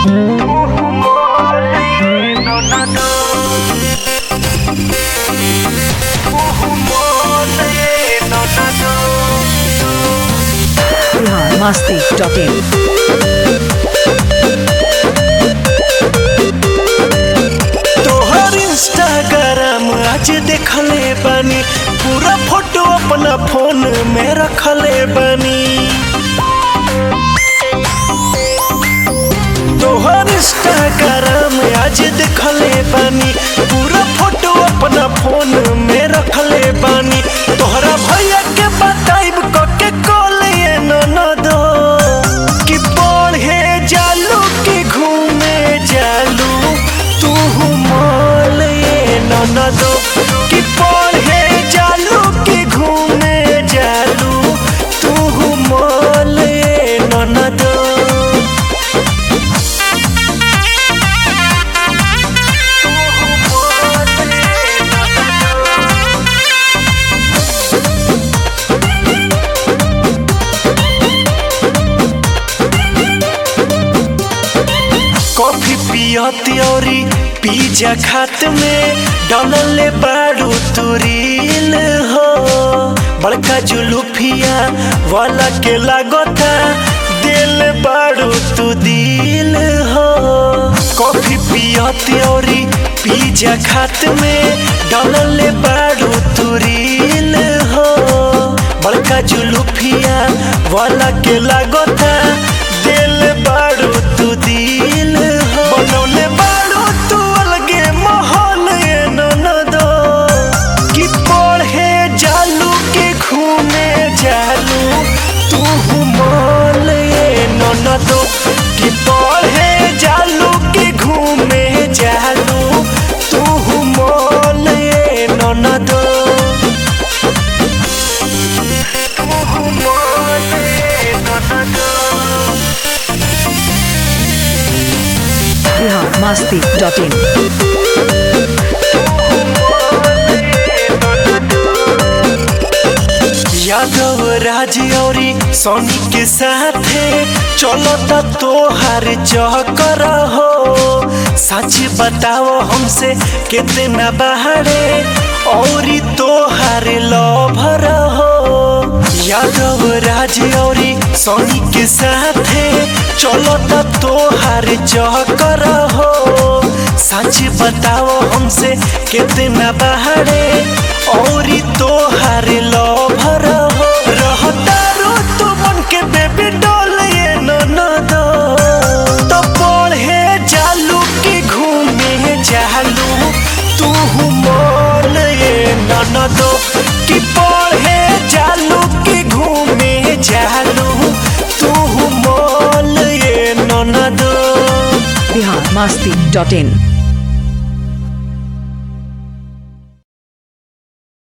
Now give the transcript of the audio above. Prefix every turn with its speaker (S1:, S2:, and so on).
S1: Bihar Masti dot इन
S2: तोहर Instagram आज देखले बानी पूरा फोटो अपना फोन में रखले बानी तोहर इंस्टाग्राम आज देखले बानी पूरा फोटो अपना फोन में रखले बानी तोहरा भैया के बताइब के कॉल ये ननदो कि पढ़े जालू कि घूमे जालू तू मॉल ये ननदो कि पढ़े जालू कि घूमे जालू तू मॉल ये ननदो कॉफी पियत औरी पिज्जा खात में डलले बाड़ू तुरील हो बड़का जुलूफिया वाला के लागता दिल बाड़ू तू दिल हो कॉफी पियत औरी पिज्जा खात में डलले बाड़ू तुरील हो बड़का जुलूफिया वाला के लागता दिल बाड़ू तू दिल हो बनौले बाड़ू तू अलगे माहौल ये ननदो कि पढ़े जालू के घूमे जालू तू मॉल ये ननदो कि पढ़े जालू के घूमे जालू तू मॉल ये ननदो तू मॉल ये ननदो
S1: बिहार मस्ती डॉट इन
S2: यादव राज औरी सोनी के साथे चलता तोहार चक्कर हो सच बताओ हमसे कितना बहारे औरी तोहार लभर हो यादव राज औरी सोनी के साथे चलता तोहार चक्कर हो सच बताओ हमसे कितना बहारे औरी तोहार लभर हो रहतारो तू मन के बेबी डॉल ये ननदो तो पढ़े जालू की घूमे जालू तू मॉल ये ननदो कि पढ़े जालू की घूमे जालू तू मॉल ये ननदो
S1: बिहार मस्ती डॉट इन